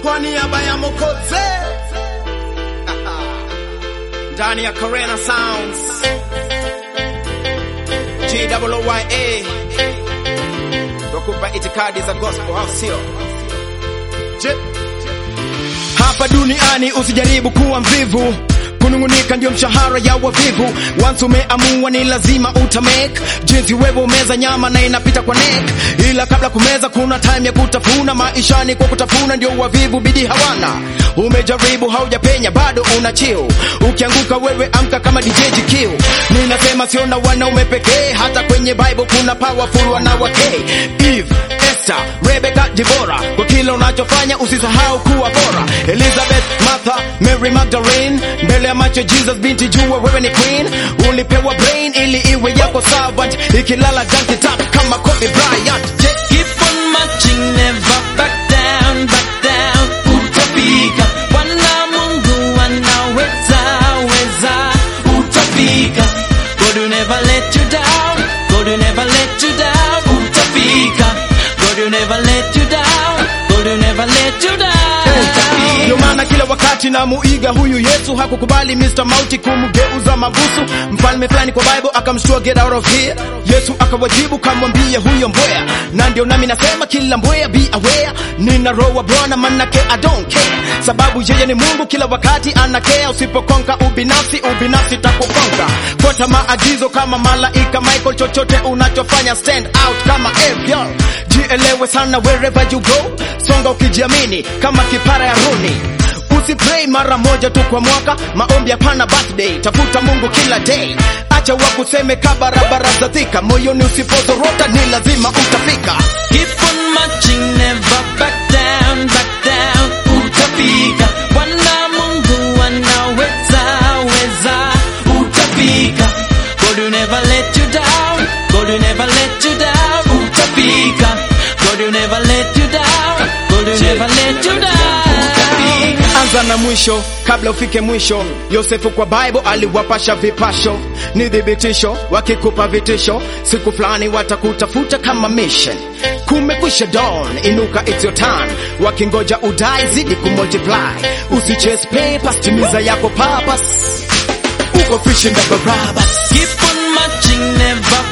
kwa niaba ya Mokoze ndani ya Corena Sounds GWYA tukupa itikadi za gospel, au sio? Je, hapa duniani usijaribu kuwa mvivu kunungunika ndio mshahara ya wavivu. Once umeamua ni lazima utamake. Jinsi wewe umeza nyama na inapita kwa neck, ila kabla kumeza kuna time ya kutafuna. Maishani kwa kutafuna ndio wavivu bidii hawana. Umejaribu haujapenya, bado una chill. Ukianguka wewe amka kama DJ GQ. Ninasema sio na wanaume pekee, hata kwenye Bible kuna powerful wanawake. Eve, Esther, Rebecca, Deborah. Kwa kila unachofanya usisahau kuwa bora. Elizabeth, Martha, Mary Magdalene, mbele ya macho Jesus binti jua wewe ni queen. Ulipewa brain ili iwe yako servant, ikilala junkie tap kama Kobe Bryant. Je, Keep on marching, never back down, back down. Utafika, Bwana Mungu anaweza, weza. Utafika, God will never let you down. God will never let you down. Utafika, God will never let you down. God will never let you down. Ndio maana kila wakati na muiga huyu Yesu hakukubali Mr. Mauti kumgeuza mabusu. Mfalme fulani kwa Bible akamshtua get out of here. Yesu akawajibu kamwambie huyo mbwea, na ndio nami nasema kila mbwea be aware. Nina roho wa Bwana manake I don't care, sababu yeye ni Mungu kila wakati anakea. Usipokonka ubinafsi, ubinafsi takukonka. Fuata maagizo kama malaika Michael, chochote unachofanya stand out kama Ariel. Jielewe sana wherever you go, songa ukijiamini kama kipara ya runi. Usipray mara moja tu kwa mwaka, maombi hapana birthday. Tafuta Mungu kila day, acha wakuseme ka barabara za Thika. Moyoni usipozorota ni lazima utafika. Keep on marching, never back down, back down. Utafika, Bwana Mungu anaweza, weza. Utafika, God will never let you down. God will never let you down. Utafika, God will never let you down. God will never let you down. Utafika. Anza na mwisho kabla ufike mwisho. Yosefu kwa Bible aliwapasha vipasho, ni thibitisho. Wakikupa vitisho, siku fulani watakutafuta kama mission. Kumekwisha dawn, inuka, it's your turn. Wakingoja udai, zidi kumultiply. Usichase papers, timiza yako purpose. Uko fishing the Barabbas. Keep on marching, never